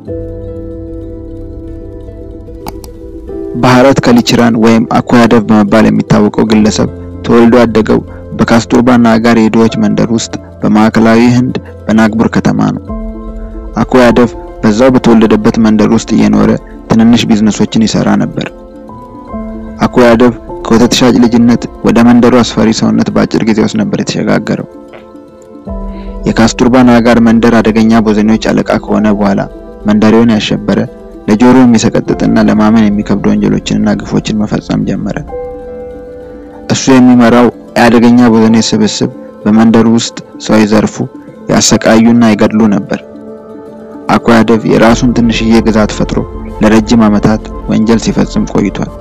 ባህረት ከሊችራን ወይም አኩያደቭ በመባል የሚታወቀው ግለሰብ ተወልዶ ያደገው በካስቱርባ ናጋር የድሆች መንደር ውስጥ በማዕከላዊ ህንድ በናግቡር ከተማ ነው። አኩያደቭ በዛው በተወለደበት መንደር ውስጥ እየኖረ ትንንሽ ቢዝነሶችን ይሰራ ነበር። አኩያደቭ ከወተት ሻጭ ልጅነት ወደ መንደሩ አስፈሪ ሰውነት በአጭር ጊዜ ውስጥ ነበር የተሸጋገረው። የካስቱርባ ናጋር መንደር አደገኛ ቦዘኔዎች አለቃ ከሆነ በኋላ መንደሬውን ያሸበረ ለጆሮ የሚሰቀጥጥና ለማመን የሚከብዱ ወንጀሎችንና ግፎችን መፈጸም ጀመረ። እሱ የሚመራው የአደገኛ ቦዘኔ ስብስብ በመንደሩ ውስጥ ሰው ይዘርፉ፣ ያሰቃዩና ይገድሉ ነበር። አኩያደቭ የራሱን ትንሽዬ ግዛት ፈጥሮ ለረጅም ዓመታት ወንጀል ሲፈጽም ቆይቷል።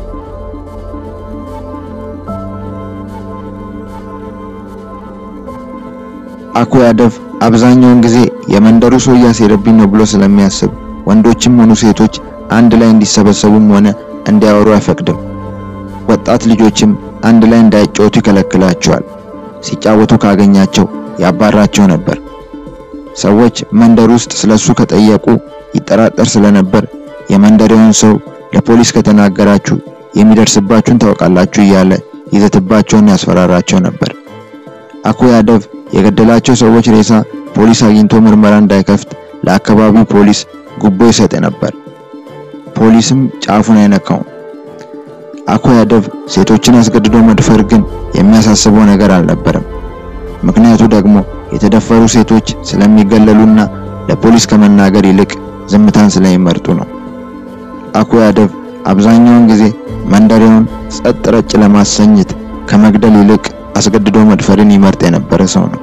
አኩያደቭ አብዛኛውን ጊዜ የመንደሩ ሰው እያሴረብኝ ነው ብሎ ስለሚያስብ ወንዶችም ሆኑ ሴቶች አንድ ላይ እንዲሰበሰቡም ሆነ እንዲያወሩ አይፈቅድም። ወጣት ልጆችም አንድ ላይ እንዳይጫወቱ ይከለክላቸዋል። ሲጫወቱ ካገኛቸው ያባራቸው ነበር። ሰዎች መንደር ውስጥ ስለሱ ከጠየቁ ይጠራጠር ስለነበር የመንደሬውን ሰው ለፖሊስ ከተናገራችሁ የሚደርስባችሁን ታውቃላችሁ እያለ ይዘትባቸውን ያስፈራራቸው ነበር። አኩያደቭ የገደላቸው ሰዎች ሬሳ ፖሊስ አግኝቶ ምርመራ እንዳይከፍት ለአካባቢው ፖሊስ ጉቦ ይሰጥ ነበር። ፖሊስም ጫፉን አይነካውም። አኩያደቭ ሴቶችን አስገድዶ መድፈር ግን የሚያሳስበው ነገር አልነበረም። ምክንያቱ ደግሞ የተደፈሩ ሴቶች ስለሚገለሉና ለፖሊስ ከመናገር ይልቅ ዝምታን ስለሚመርጡ ነው። አኩያደቭ አብዛኛውን ጊዜ መንደሬውን ጸጥ ረጭ ለማሰኘት ከመግደል ይልቅ አስገድዶ መድፈርን ይመርጥ የነበረ ሰው ነው።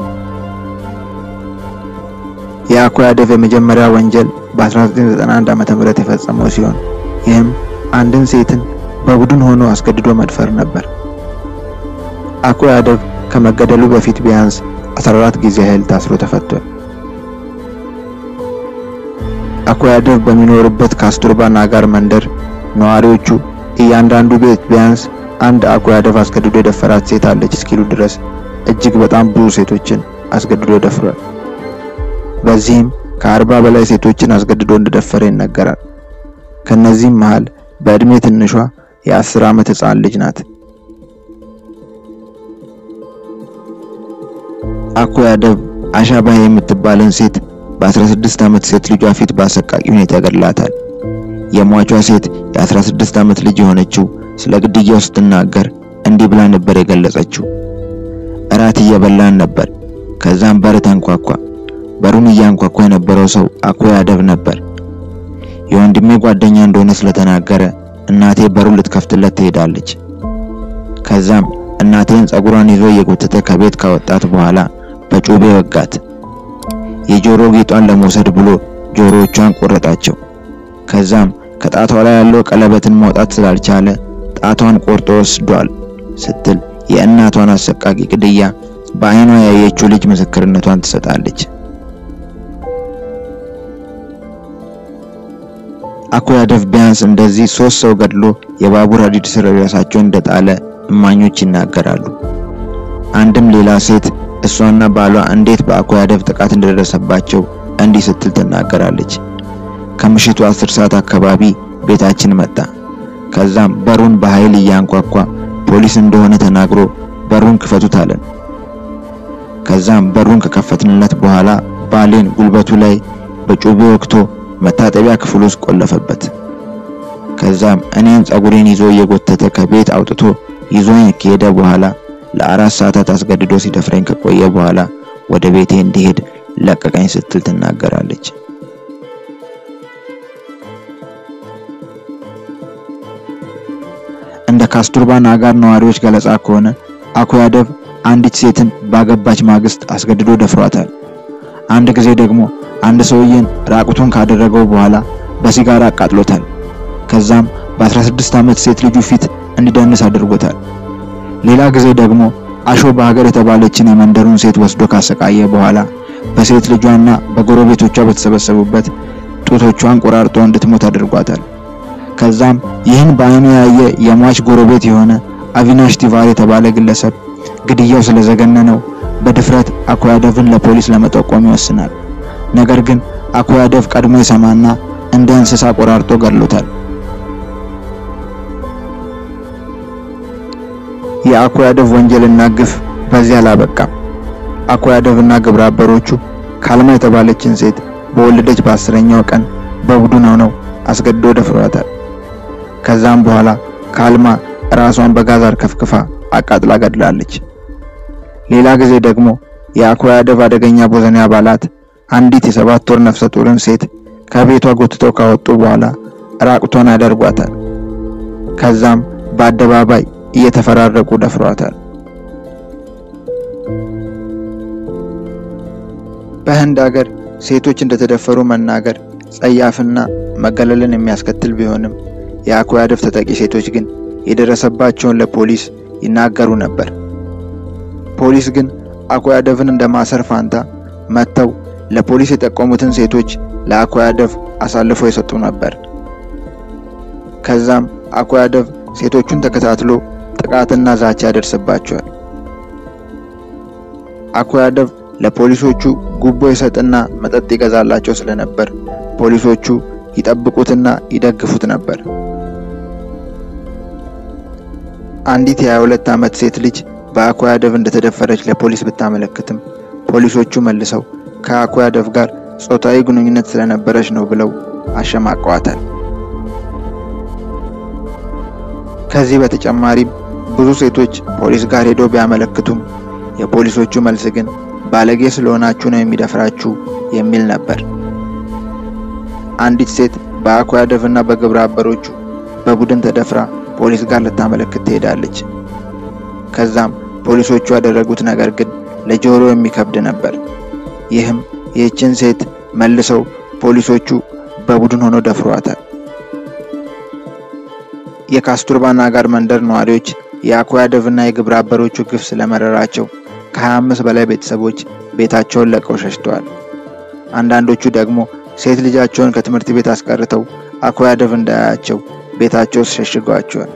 የአኩያደቭ የመጀመሪያ ወንጀል በ1991 ዓመተ ምህረት የፈጸመው ሲሆን ይህም አንድን ሴትን በቡድን ሆኖ አስገድዶ መድፈር ነበር። አኩያደቭ ከመገደሉ በፊት ቢያንስ 14 ጊዜ ያህል ታስሮ ተፈቷል። አኩያደቭ በሚኖርበት ካስቱርባ ናጋር መንደር ነዋሪዎቹ እያንዳንዱ ቤት ቢያንስ አንድ አኩያደቭ አስገድዶ የደፈራት ሴት አለች እስኪሉ ድረስ እጅግ በጣም ብዙ ሴቶችን አስገድዶ ደፍሯል። በዚህም ከአርባ በላይ ሴቶችን አስገድዶ እንደደፈረ ይነገራል። ከነዚህም መሃል በእድሜ ትንሿ የአስር ዓመት ህፃን ልጅ ናት። አኩያደቭ አሻባህ የምትባለን ሴት በ16 ዓመት ሴት ልጇ ፊት በአሰቃቂ ሁኔታ ይገድላታል። የሟቿ ሴት የ16 ዓመት ልጅ የሆነችው ስለ ግድያው ስትናገር እንዲህ ብላ ነበር የገለጸችው። እራት እየበላን ነበር። ከዛም በር ተንኳኳ። በሩን እያንኳኳ የነበረው ሰው አኩያደቭ ነበር። የወንድሜ ጓደኛ እንደሆነ ስለተናገረ እናቴ በሩን ልትከፍትለት ትሄዳለች። ከዛም እናቴን ጸጉሯን ይዞ እየጎተተ ከቤት ካወጣት በኋላ በጩቤ ወጋት። የጆሮ ጌጧን ለመውሰድ ብሎ ጆሮዎቿን ቆረጣቸው። ከዛም ከጣቷ ላይ ያለው ቀለበትን ማውጣት ስላልቻለ ጣቷን ቆርጦ ወስዷል ስትል የእናቷን አሰቃቂ ግድያ በዓይኗ ያየችው ልጅ ምስክርነቷን ትሰጣለች። አኩያደቭ ቢያንስ እንደዚህ ሶስት ሰው ገድሎ የባቡር ሀዲድ ስር ራሳቸውን እንደጣለ እማኞች ይናገራሉ። አንድም ሌላ ሴት እሷና ባሏ እንዴት በአኩያደቭ ጥቃት እንደደረሰባቸው እንዲህ ስትል ትናገራለች። ከምሽቱ አስር ሰዓት አካባቢ ቤታችን መጣ። ከዛም በሩን በኃይል እያንኳኳ ፖሊስ እንደሆነ ተናግሮ በሩን ክፈቱት አለን። ከዛም በሩን ከከፈትንለት በኋላ ባሌን ጉልበቱ ላይ በጩቤ ወቅቶ መታጠቢያ ክፍል ውስጥ ቆለፈበት። ከዛም እኔን ጸጉሬን ይዞ እየጎተተ ከቤት አውጥቶ ይዞኝ ከሄደ በኋላ ለአራት ሰዓታት አስገድዶ ሲደፍረኝ ከቆየ በኋላ ወደ ቤቴ እንዲሄድ ለቀቀኝ ስትል ትናገራለች። እንደ ካስቱርባ ናጋር ነዋሪዎች ገለጻ ከሆነ አኩያደቭ አንዲት ሴትን ባገባች ማግስት አስገድዶ ደፍሯታል። አንድ ጊዜ ደግሞ አንድ ሰውዬን ራቁቱን ካደረገው በኋላ በሲጋራ አቃጥሎታል። ከዛም በ16 ዓመት ሴት ልጁ ፊት እንዲደንስ አድርጎታል። ሌላ ጊዜ ደግሞ አሾ በሀገር የተባለችን የመንደሩን ሴት ወስዶ ካሰቃየ በኋላ በሴት ልጇና በጎረቤቶቿ በተሰበሰቡበት ጡቶቿን ቆራርጦ እንድትሞት አድርጓታል። ከዛም ይህን በዓይኑ ያየ የሟች ጎረቤት የሆነ አቪናሽ ቲቫር የተባለ ግለሰብ ግድያው ስለዘገነነው በድፍረት አኩያደቭን ለፖሊስ ለመጠቆም ይወስናል። ነገር ግን አኩይ አደፍ ቀድሞ ይሰማና እንደ እንስሳ ቆራርጦ ገድሎታል። የአኩይ አደፍ ወንጀልና ግፍ በዚህ አላበቃም። አኩይ አደፍና ግብረ አበሮቹ ካልማ የተባለችን ሴት በወለደች በአስረኛው ቀን በቡድን ሆነው አስገድዶ ደፍሯታል። ከዛም በኋላ ካልማ ራሷን በጋዝ አርከፍክፋ አቃጥላ ገድላለች። ሌላ ጊዜ ደግሞ የአኩይ አደፍ አደገኛ ቦዘኔ አባላት አንዲት የሰባት ወር ነፍሰ ጡርን ሴት ከቤቷ ጎትተው ካወጡ በኋላ ራቁቷን ያደርጓታል። ከዛም በአደባባይ እየተፈራረቁ ደፍሯታል። በህንድ ሀገር ሴቶች እንደተደፈሩ መናገር ጸያፍና መገለልን የሚያስከትል ቢሆንም የአኩይ አደፍ ተጠቂ ሴቶች ግን የደረሰባቸውን ለፖሊስ ይናገሩ ነበር። ፖሊስ ግን አኩይ አደፍን እንደ ማሰር ፋንታ መጥተው ለፖሊስ የጠቆሙትን ሴቶች ለአኩይ አደፍ አሳልፎ የሰጡ ነበር። ከዛም አኩይ አደፍ ሴቶቹን ተከታትሎ ጥቃትና ዛቻ ያደርስባቸዋል። አኩይ አደፍ ለፖሊሶቹ ጉቦ ይሰጥና መጠጥ ይገዛላቸው ስለነበር ፖሊሶቹ ይጠብቁትና ይደግፉት ነበር። አንዲት የ22 ዓመት ሴት ልጅ በአኩይ አደፍ እንደተደፈረች ለፖሊስ ብታመለክትም ፖሊሶቹ መልሰው ከአኩይ አደፍ ጋር ጾታዊ ግንኙነት ስለነበረች ነው ብለው አሸማቀዋታል። ከዚህ በተጨማሪም ብዙ ሴቶች ፖሊስ ጋር ሄደው ቢያመለክቱም የፖሊሶቹ መልስ ግን ባለጌ ስለሆናችሁ ነው የሚደፍራችሁ የሚል ነበር። አንዲት ሴት በአኩይ አደፍና በግብረ አበሮቹ በቡድን ተደፍራ ፖሊስ ጋር ልታመለክት ትሄዳለች። ከዛም ፖሊሶቹ ያደረጉት ነገር ግን ለጆሮ የሚከብድ ነበር። ይህም ይህችን ሴት መልሰው ፖሊሶቹ በቡድን ሆነው ደፍሯታል። የካስቱርባ ናጋር መንደር ነዋሪዎች የአኩይ አደፍና የግብረ አበሮቹ ግፍ ስለመረራቸው ከ25 በላይ ቤተሰቦች ቤታቸውን ለቀው ሸሽተዋል። አንዳንዶቹ ደግሞ ሴት ልጃቸውን ከትምህርት ቤት አስቀርተው አኩይ አደፍ እንዳያያቸው ቤታቸው ውስጥ ሸሽገዋቸዋል።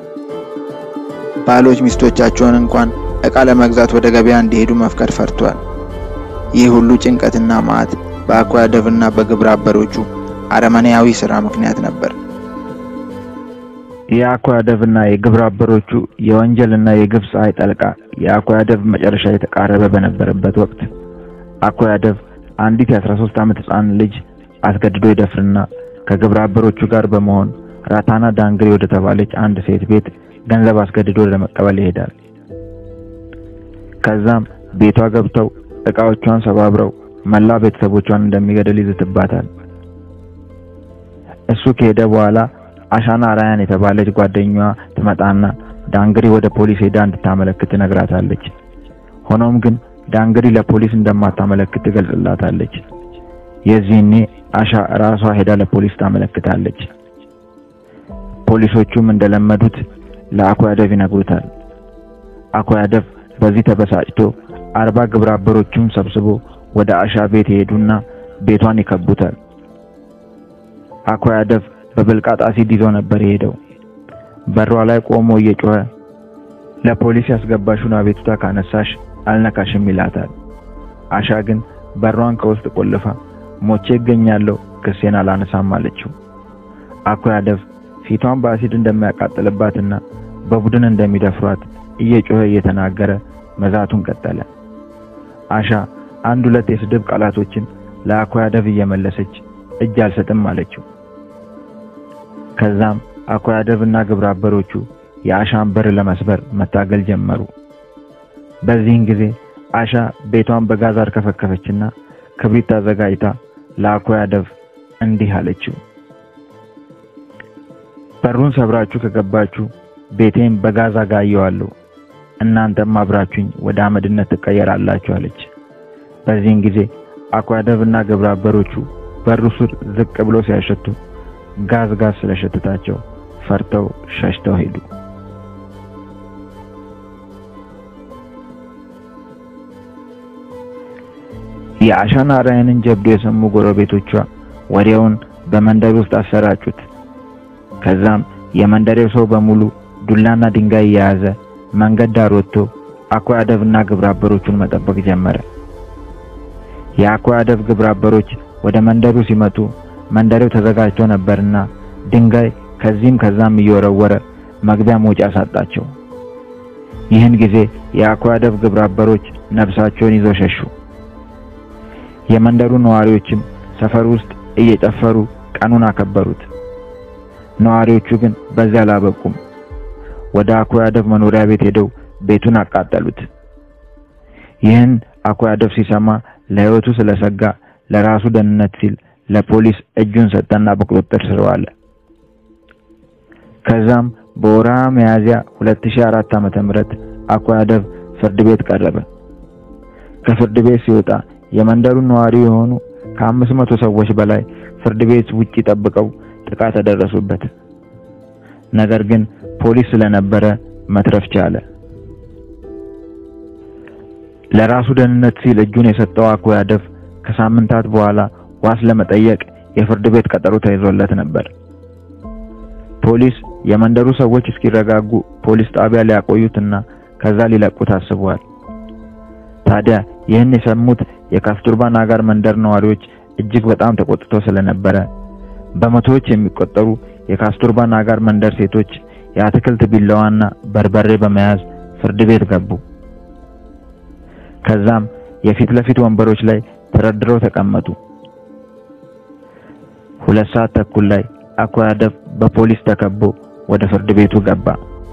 ባሎች ሚስቶቻቸውን እንኳን ዕቃ ለመግዛት ወደ ገበያ እንዲሄዱ መፍቀድ ፈርቷል። ይህ ሁሉ ጭንቀትና መዓት በአኩይ አደፍና በግብረ አበሮቹ አረመኔያዊ ሥራ ምክንያት ነበር። የአኩይ አደፍና የግብረ አበሮቹ የወንጀልና የግፍ ፀሐይ ጠልቃ የአኩይ አደፍ መጨረሻ የተቃረበ በነበረበት ወቅት አኩይ አደፍ አንዲት የ13 ዓመት ሕፃን ልጅ አስገድዶ ይደፍርና ከግብረ አበሮቹ ጋር በመሆን ራታና ዳንግሪ ወደ ተባለች አንድ ሴት ቤት ገንዘብ አስገድዶ ለመቀበል ይሄዳል። ከዛም ቤቷ ገብተው ዕቃዎቿን ሰባብረው መላ ቤተሰቦቿን እንደሚገድል ይዝትባታል። እሱ ከሄደ በኋላ አሻና ራያን የተባለች ጓደኛዋ ትመጣና ዳንግሪ ወደ ፖሊስ ሄዳ እንድታመለክት ትነግራታለች። ሆኖም ግን ዳንግሪ ለፖሊስ እንደማታመለክት ትገልጽላታለች። የዚህኔ አሻ ራሷ ሄዳ ለፖሊስ ታመለክታለች። ፖሊሶቹም እንደለመዱት ለአኩይ አደፍ ይነግሩታል። አኩይ አደፍ በዚህ ተበሳጭቶ አርባ ግብረ አበሮቹን ሰብስቦ ወደ አሻ ቤት ይሄዱና ቤቷን ይከቡታል። አኩይ አደፍ በብልቃጥ አሲድ ይዞ ነበር የሄደው። በሯ ላይ ቆሞ እየጮኸ ለፖሊስ ያስገባሽውን አቤቱታ ካነሳሽ አልነካሽም ይላታል። አሻ ግን በሯን ከውስጥ ቆልፋ ሞቼ እገኛለሁ ክሴን አላነሳም አለችው። አኩይ አደፍ ፊቷን በአሲድ እንደሚያቃጥልባትና በቡድን እንደሚደፍሯት እየጮኸ እየተናገረ መዛቱን ቀጠለ። አሻ አንድ ሁለት የስድብ ቃላቶችን ለአኩይ አደፍ እየመለሰች እጅ አልሰጥም አለችው። ከዛም አኩይ አደፍና ግብረ አበሮቹ የአሻን በር ለመስበር መታገል ጀመሩ። በዚህን ጊዜ አሻ ቤቷን በጋዝ አርከፈከፈችና ክብሪት አዘጋጅታ ለአኩይ አደፍ እንዲህ አለችው። በሩን ሰብራችሁ ከገባችሁ ቤቴን በጋዝ አጋየዋለሁ፣ እናንተም አብራችሁኝ ወደ አመድነት ትቀየራላችሁ አለች። በዚህን ጊዜ አኩይ አደፍና ግብረ አበሮቹ በሩ ስር ዝቅ ብሎ ሲያሸቱ ጋዝ ጋዝ ስለሸተታቸው ፈርተው ሸሽተው ሄዱ። የአሻና ራያንን ጀብዱ የሰሙ ጎረቤቶቿ ወዲያውን በመንደር ውስጥ አሰራጩት። ከዛም የመንደሬው ሰው በሙሉ ዱላና ድንጋይ የያዘ መንገድ ዳር ወጥቶ አኩይ አደፍና ግብረ አበሮቹን መጠበቅ ጀመረ። የአኩይ አደፍ ግብረ አበሮች ወደ መንደሩ ሲመጡ መንደሬው ተዘጋጅቶ ነበርና ድንጋይ ከዚህም ከዛም እየወረወረ መግቢያ መውጫ ሳጣቸው። ይህን ጊዜ የአኳደብ ግብረ አበሮች ነፍሳቸውን ይዘው ሸሹ። የመንደሩ ነዋሪዎችም ሰፈር ውስጥ እየጨፈሩ ቀኑን አከበሩት። ነዋሪዎቹ ግን በዚያ አላበቁም። ወደ አኳደብ መኖሪያ ቤት ሄደው ቤቱን አቃጠሉት። ይህን አኳደብ ሲሰማ ለሕይወቱ ስለሰጋ ለራሱ ደህንነት ሲል ለፖሊስ እጁን ሰጠና በቁጥጥር ስር ዋለ። ከዛም በወርሃ ሚያዝያ 2004 ዓመተ ምህረት አኳደብ ፍርድ ቤት ቀረበ። ከፍርድ ቤት ሲወጣ የመንደሩ ነዋሪ የሆኑ ከአምስት መቶ ሰዎች በላይ ፍርድ ቤት ውጪ ጠብቀው ጥቃት ተደረሱበት። ነገር ግን ፖሊስ ስለነበረ መትረፍ ቻለ። ለራሱ ደህንነት ሲል እጁን የሰጠው አኳደብ ከሳምንታት በኋላ ዋስ ለመጠየቅ የፍርድ ቤት ቀጠሮ ተይዞለት ነበር። ፖሊስ የመንደሩ ሰዎች እስኪረጋጉ ፖሊስ ጣቢያ ሊያቆዩትና ከዛ ሊለቁት አስበዋል። ታዲያ ይህን የሰሙት የካስቱርባ ናጋር መንደር ነዋሪዎች እጅግ በጣም ተቆጥተው ስለነበረ በመቶዎች የሚቆጠሩ የካስቱርባ ናጋር መንደር ሴቶች የአትክልት ቢላዋና በርበሬ በመያዝ ፍርድ ቤት ገቡ። ከዛም የፊት ለፊት ወንበሮች ላይ ተደርድረው ተቀመጡ። ሁለት ሰዓት ተኩል ላይ አኳደብ በፖሊስ ተከቦ ወደ ፍርድ ቤቱ ገባ።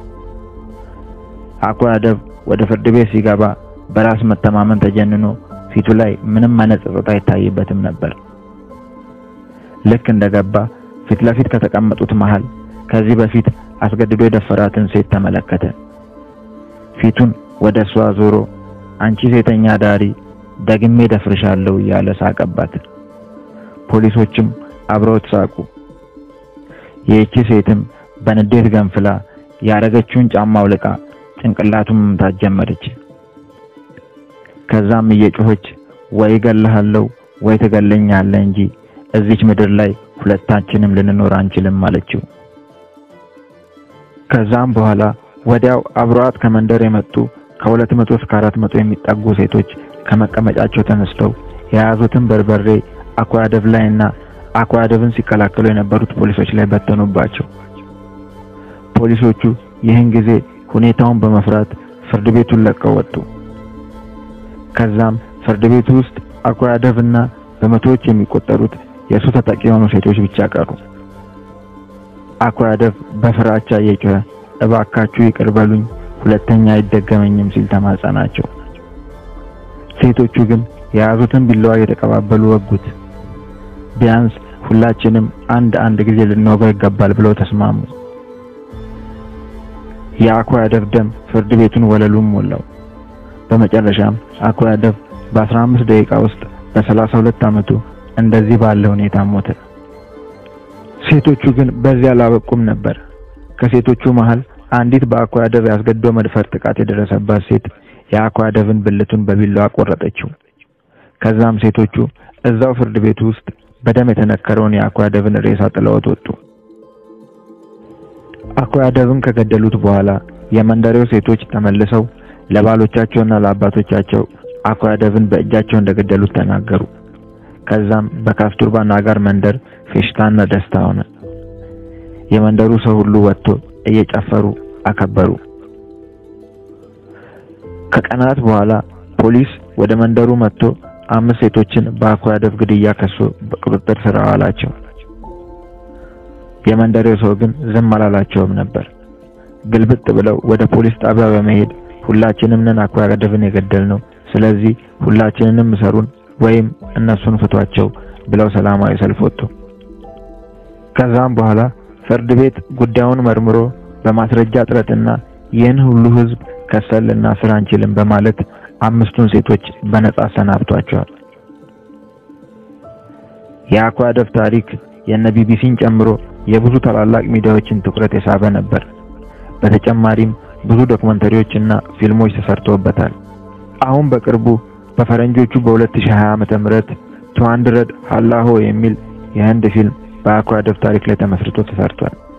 አኳደብ ወደ ፍርድ ቤት ሲገባ በራስ መተማመን ተጀንኖ ፊቱ ላይ ምንም አይነት ጸጥታ አይታይበትም ነበር። ልክ እንደገባ ፊት ለፊት ከተቀመጡት መሃል ከዚህ በፊት አስገድዶ የደፈራትን ሴት ተመለከተ። ፊቱን ወደ እሷ ዞሮ አንቺ ሴተኛ ዳሪ ደግሜ ደፍርሻለሁ እያለ ሳቀባት። ፖሊሶችም አብረውት ሳቁ። ይህቺ ሴትም በንዴት ገንፍላ ያረገችውን ጫማ አውልቃ ጭንቅላቱን መምታት ጀመረች። ከዛም እየጮኸች ወይ እገልሃለሁ ወይ ትገለኛለህ እንጂ እዚች ምድር ላይ ሁለታችንም ልንኖር አንችልም አለችው። ከዛም በኋላ ወዲያው አብረዋት ከመንደር የመጡ ከሁለት መቶ እስከ አራት መቶ የሚጠጉ ሴቶች ከመቀመጫቸው ተነስተው የያዙትን በርበሬ አኳደብ ላይና አኳደብን ሲከላከሉ የነበሩት ፖሊሶች ላይ በተኑባቸው። ፖሊሶቹ ይህን ጊዜ ሁኔታውን በመፍራት ፍርድ ቤቱን ለቀው ወጡ። ከዛም ፍርድ ቤቱ ውስጥ አኳደብና በመቶዎች የሚቆጠሩት የእሱ ተጠቂ የሆኑ ሴቶች ብቻ ቀሩ። አኳደብ በፍራቻ እየጮኸ እባካችሁ ይቅር በሉኝ፣ ሁለተኛ አይደገመኝም ሲል ተማጸናቸው። ሴቶቹ ግን የያዙትን ቢላዋ እየተቀባበሉ ወጉት። ቢያንስ ሁላችንም አንድ አንድ ጊዜ ልንወጋው ይገባል ብለው ተስማሙ። የአኳደብ ደም ፍርድ ቤቱን ወለሉን ሞላው። በመጨረሻም አኳደብ በ15 ደቂቃ ውስጥ በ32 ዓመቱ እንደዚህ ባለ ሁኔታ ሞተ። ሴቶቹ ግን በዚያ አላበቁም ነበር። ከሴቶቹ መሃል አንዲት በአኳደብ ያስገድዶ መድፈር ጥቃት የደረሰባት ሴት የአኳደብን ብልቱን በቢላዋ ቆረጠችው። ከዛም ሴቶቹ እዛው ፍርድ ቤቱ ውስጥ በደም የተነከረውን የአኳደብን ሬሳ ጥለውት ወጡ። አኳደብን ከገደሉት በኋላ የመንደሬው ሴቶች ተመልሰው ለባሎቻቸውና ለአባቶቻቸው አኳደብን በእጃቸው እንደገደሉት ተናገሩ። ከዛም በካስቱርባ ናጋር መንደር ፌሽታና ደስታ ሆነ። የመንደሩ ሰው ሁሉ ወጥቶ እየጨፈሩ አከበሩ። ከቀናት በኋላ ፖሊስ ወደ መንደሩ መጥቶ አምስት ሴቶችን በአኳደብ ግድያ ከሶ በቁጥጥር ስር አዋላቸው። የመንደሬው ሰው ግን ዝም አላላቸውም ነበር። ግልብጥ ብለው ወደ ፖሊስ ጣቢያ በመሄድ ሁላችንም ነን አኳደብን የገደልነው፣ ስለዚህ ሁላችንንም እሰሩን ወይም እነሱን ፍቷቸው ብለው ሰላማዊ ሰልፍ ወጡ። ከዛም በኋላ ፍርድ ቤት ጉዳዩን መርምሮ በማስረጃ እጥረትና ይህን ሁሉ ሕዝብ ከሰልና ስራ አንችልም በማለት አምስቱን ሴቶች በነጻ አሰናብቷቸዋል። የአኳደብ ታሪክ የነ ቢቢሲን ጨምሮ የብዙ ታላላቅ ሚዲያዎችን ትኩረት የሳበ ነበር። በተጨማሪም ብዙ ዶክመንተሪዎች እና ፊልሞች ተሰርተውበታል። አሁን በቅርቡ በፈረንጆቹ በ2020 ዓመተ ምህረት ቱ ሀንድረድ ሃላሆ የሚል የህንድ ፊልም በአኳደብ ታሪክ ላይ ተመስርቶ ተሰርቷል።